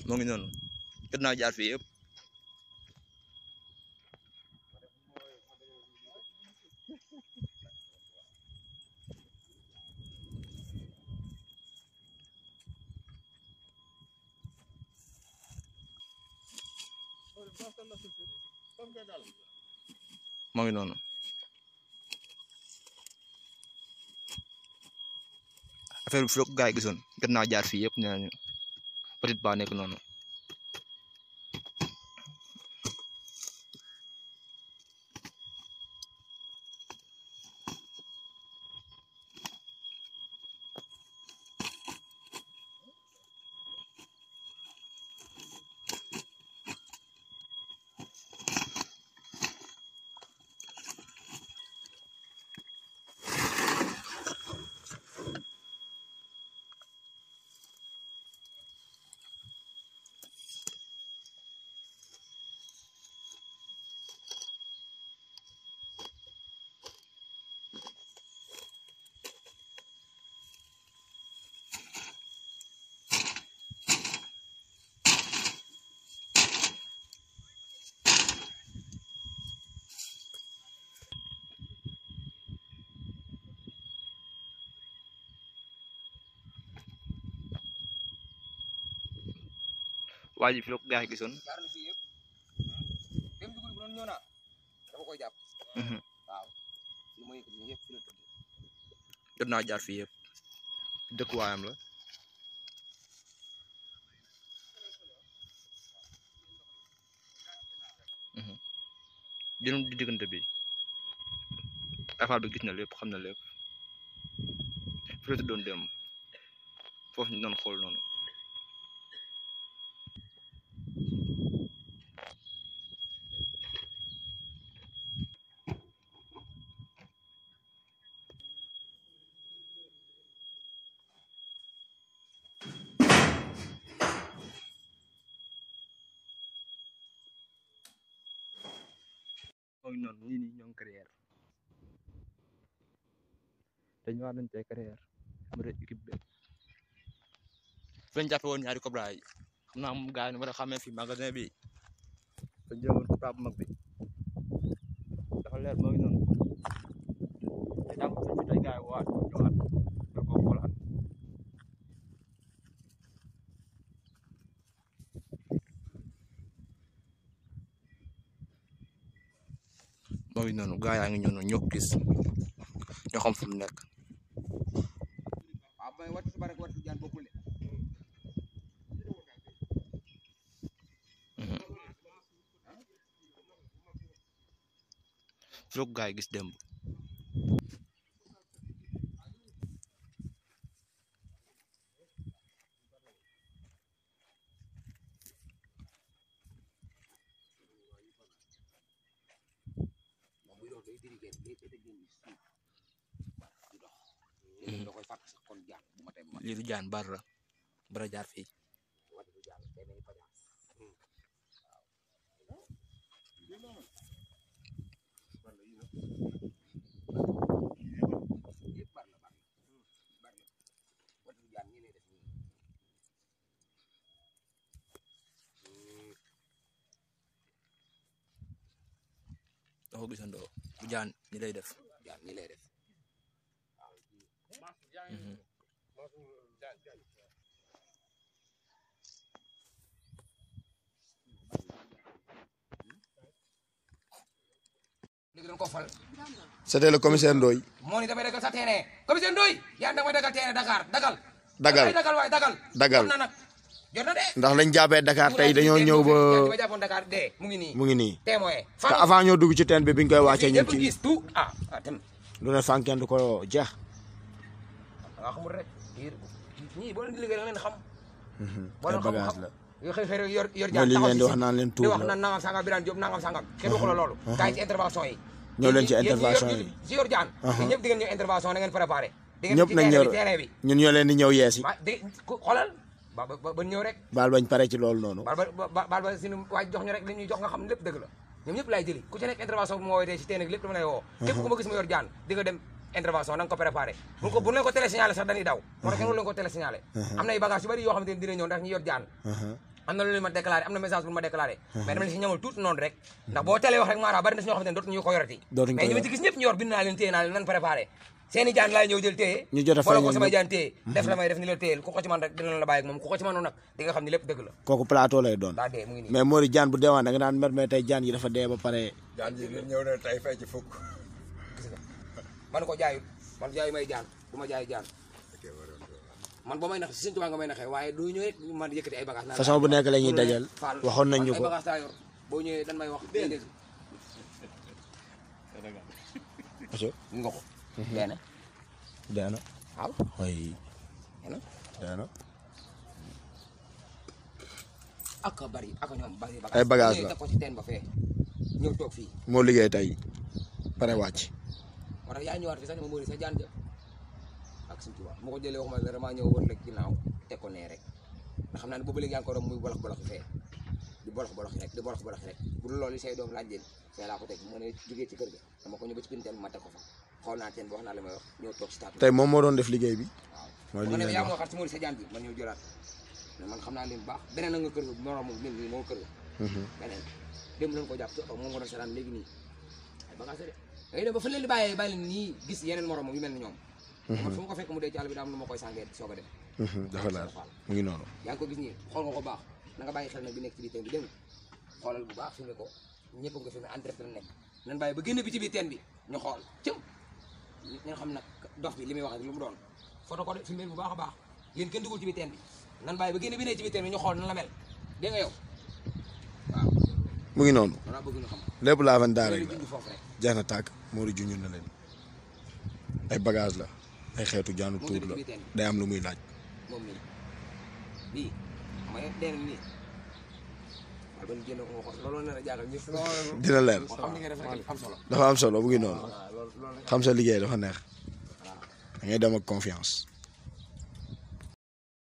moo ngi noonu jot naa jaar fii yëpp moo ngi noonu affaire bi fi la ko gaa yi gisoon jot naa jaar fii yëpp nee nañu petite ba nekk noonu waa ji fi la ko gaa yi gisoon jaar na fii yëpp dem dugub bu doon ñëw naa dafa koy jàpp Mhm. waaw li ma yëkkati nii yëpp fi la tëdd jot naa jaar fii yëpp dëkkuwaayam la Mhm. jëlum di diggante bi affaire bi gis na lépp xam na lépp fi la tuddoon dem foofu ñu doon xool noonu moo ngi noonu ñii nii ñoo ngi carrière dañu war nañ tey carrière mu de équipe bi fi lañ jàppe woon ñaari Cobra yi xam naa moom gars yi war a xamee fi magasin bi dañ jël woon Cobra bu mag bi dafa leer moo ngi noonu te jàmm fi fi tey gars yi waat ñëwaat nga ko xoolaat moo ngi noonu gars yaa ngi ñëw noonu ñoo ko gis ñoo xam fu mu nekk waaw may wattu suba rek wattu jaan bokkul de fi la ko gars yi gis démb moom buy dox day diri génn day day génn suuf di dox léegi da koy fàtt sax kon jaan bu ma tey bu ma lii du jaan bar la bara jaar fii wattu du jaan day mel ni pajaas yëpp bar la bar la bar la wattu du jaan ñi lay def nii da ko gisandoo du jaan ñi lay def jaan ñi lay def Mhm. léegi dañ ko fal C'était le commissaire Ndoye moo ni damay dagal sa terrain commissaire Ndoye yaa damay dagal terrain Dakar dagal Dagal. damay dagal waaye dagal Dagal. jot na nag jot na de ndax lañ jàppee Dakar tey dañoo ñëw ba ma jàppoon Dakar de mu ngi nii mu ngi nii témoin te avant ñoo dugg ci teen bi biñ koy wàccee ñu ñëpp ci gis tout ah ah tam lu ne fànn kenn du ko jeex nga xamul rek yéen ñii boo leen di liggéey da nga leen xam boo ay leen xam bagage xam la yoo xëy xëy yor yor mooy li taxaw ngeen di si wax si- naan leen di tuur wax la naan nangam sangam Birane Diop nangam sangam kenn waxu la loolu kaay ci intervention yi ñëw leen ci Yéen- yéen ñi yor- intervention yi. si yor jaan yéen ñëpp di ngeen ñëw intervention na ngeen préparé di ngeen ñëpp ci nañ terrain ñëw bi terrain bi ñun ñoo leen di ñëw yeesi ma di ku- xoolal ba ba ba ñëw rek baal bañ pare ci loolu noonu baal ba ba baal ba suñu waaj jox ñu rek li ñuy jox nga xam ne lépp dëgg la ñoom ñëpp laay jëli ku ci nekk intervention bu ma woowee si teen ak lépp dama lay woo képp ku ma gis ma yor jaan di nga dem intervention na nga ko préparé bu ko bu leen ko télésignalé sax dañuy daw moo tax kenn leen ko télésignalé am na ay bagage yu bari yoo xamante ne dina ñëw ndax ñu yor jaan am na lu ma déclaré am na message bu ma déclaré mais dama leen si ñamal tuuti noonu rek ndax boo telee wax rek maanaam bari na si ñoo xamante ne dootuñu ko yorati Dootuñu ko mais ñu ma yor. ci gis ñëpp ñu yor bind naa leen téye naa leen nan préparé seeni jaan laay ñëw jël téye Ñu jot a boole ko feeñal samay ñëpp. jaan téye def la may def ni la téyel ku ko ci man rek dina la bàyyi ak moom ku ko ci mënoon nag di nga xam ne lépp dëgg la kooku plateau lay doon daa dee mu ngi nii mais Mori jaan bu deewaan da nga naan mer mais tey jaan yi dafa dee ba pare jaan ji ñëw na tey fay ci fukk. gis nga man ko jaayut man jaayu may jaan du ma jaay jaan man boo may nax si Sëñ Tuubaa nga may naxee waaye doo ñëw rek man yëkkati ay bagage naan façon bu nekk la ñuy loolu dajal rek, Fall, waxoon nañ ñu ay ko bagage taa yor boo ñëwee dan may wax dégg aso nga ko benn dee na waaw way benn dee na ak a bari ak a ñoom bari bagage Ay bagage Boo ñëwee la. teg ko ci teen ba fee ñëw toog fii moo liggéey tey pare wàcc moo tax yaa ñëwaat fi sax ne ma mëri sa jaan ja ak Sëñ Tuubaa ma ko jëlee waxuma la damaa ñëw woon rek ginnaaw teg ko nee rek ndax xam naa ne boobu léegi yaa ngi ko doon muy bolox bolox fee di bolox bolox rek di bolox bolox rek bu dul loolu say doom laaj leen fee laa ko teg mu ne jógee ci kër ga dama ko ñëw ba ci biir teen bi ma teg ko fa xool naa teen bi wax naa la may wax ñëw toog si taatu tey moom moo doon def liggéey bi waaw mooy bu ko li defee ngeen yaa ma wax waxaat si Mori sa jaan bi man ñëw jëlaat mais man xam naa leen bu baax beneen na nga kër ga moroom mel nii moo kër ga beneen démb lañ ko jàpp ci oto moom nga doon seetaan léegi nii ay bagage de da ngay dem ba fa leen di bàyyee bàyyi leen nii gis yeneen moromam yu mel ni ñoom man fu ma ko fekk mu dee ci àll bi daa am nu ma koy sàngee soog a dem dafa leer mu ngi noonu yaa ngi ko gis nii xool nga ko baax na nga bàyyi xel nag bi nekk ci biir teen bi dégg nga xoolal bu baax filmé ko ñëpp nga filmé en direct la nekk nan bàyyi ba génn bi ci biir teen bi ñu xool cëm ñu xam nag dof bi li muy wax ak lu mu doon photo ko de filmé bu baax a baax yéen kenn dugul ci biir teen bi nan bàyyi ba génn bi ne ci biir teen bi ñu xool nan la mel dégg nga yow waaw mu ngi noonu loolu laa bëgg ñu xam lépp laa fan daara loolu la junj foofu rek jeex na tàkk Mori junj na leen ay bagage la ay xeetu jaanu Moo tuur gën a la ci biir teen bi. day am lu muy laaj moom mii bii xam nga dee na nii waaye ba ñu génn ko nga xool loolu na la jaagal ñëpp dina leer moo xam ni nga def rek am solo dafa am solo mu ngi noonu waaw loolu loolu rek xam sa liggéey dafa neex waaw da ngay dem ak confiance